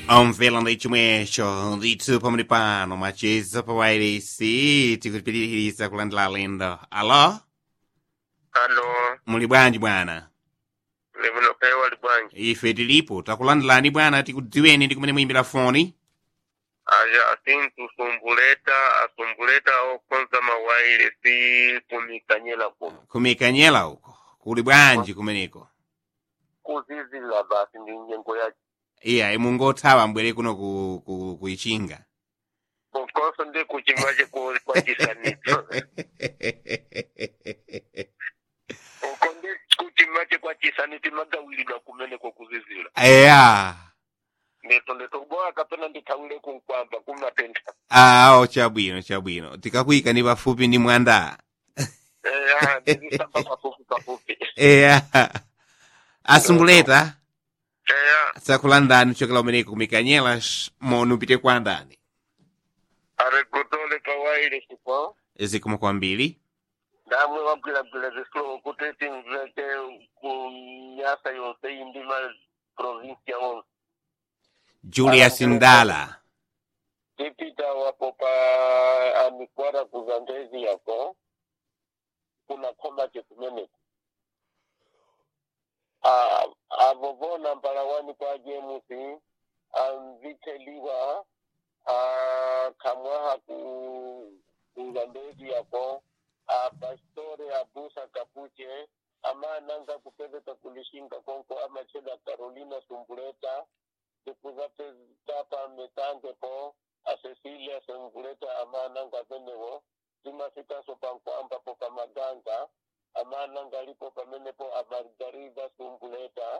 omvela chomwecho ndithu pamene pano macheza pawairesi tikupitiriza kulandira lendo alo alo muli bwanji bwana limuno pewa libwanji ife tilipo takulandirani bwana tikudziweni ndi kumene muyimbira foni aja asintu sumbuleta asumbuleta okonza mawaile si kumikanyela kuno kumikanyela uko kuli bwanji kumeneko kuzizila basi ndi nyengo ya iya imungothawa mbwere kuno ku, ku, kuichinga kokonso ndi kuchimwache ku- kwa chisanitso uko ndi kuchimwache kwa chisaniti magawilidwa kumeneko kuzizila eya ndito nditokubowa kapena ndithawire kunkwamba kumatenda awo chabwino chabwino tikakuyika ni pafupi ndi mwanda eya ndizisamba pafupi pafupi eya asumbuleta eya sakulandani kuchokera umeneko kumikanyela sh- moni upite kwa ndani aregotole pawaile sipo zikomo kwambiri ndamwe wagwilagwila zisulo kuti timveke kunyasa yonse indima provinsia onse julius ndala tipita wapo pa amikwara kuzandezi yako kuna komake kumeneko Ah, avovona mpalawani kwa jemusi amviteliwa ah, kamwaha ku kuzandezi yako apastore abusa kapuche amananga kupeveta kulishinga konko amacheda carolina sumbuleta tikuzapetapa metangepo asesilia sembuleta amananga penewo timafikaso pankwamba po pamaganga amananga lipo pamenepo amargarida sumbuleta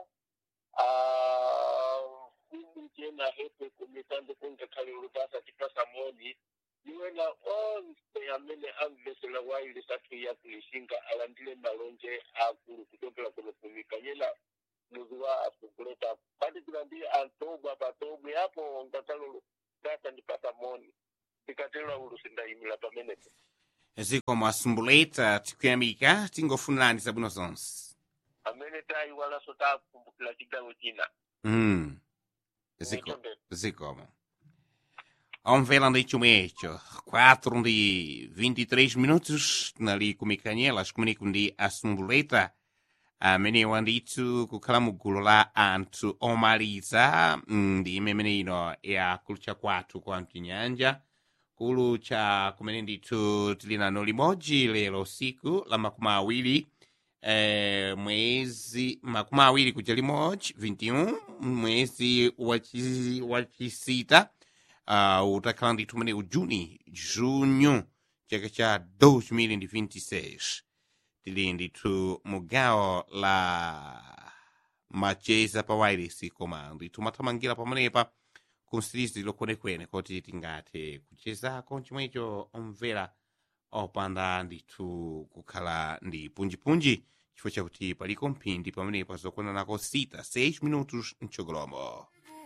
fili tena hepe kumitande kungekhali ulubasa tipasa moni iwena onse amene amvesera waili safiya kulishinga alandile malonje akulu kuchokera kuno kumikanyela muzi wa asukuleta patikula ndi antobwa patobwe apo ngatalolo data ndipata moni tikatera ulusi ndayimira pamenepo zikomo asumbuleta tikuyamika tingofunirani zabwino zonse amene tayiwalanso takumbukira chigawo china mm. Ziko, Nichonde. zikomo omvela ndi chomwecho 4 ndi 23 minutos tinali kumikanyela kumeneko ndi asumbuleta amenewa ndithu kukhala mu gulu la anthu omaliza mm, ndi imene ino yakulucha kwathu kwa mchinyanja kulucha kumene ndithu tili nano limodzi lero siku la makumi awiri eh, mwezi makumi awiri kuja limodzi 21 mwezi wachi- wachisita uh, utakhala ndithu umene ujuni junho chaka cha 2026 tili ndithu mugawo la macheza pa wireless koma ndithu mathamangira pamenepa kumsirizi lokwenekwene kuti tingathe kuchezako chomwecho omvera opanda ndithu kukhala ndi punjipunji chifukwa chakuti paliko mphindi pamenepa zokonanako sita 6 minutos mchogolomo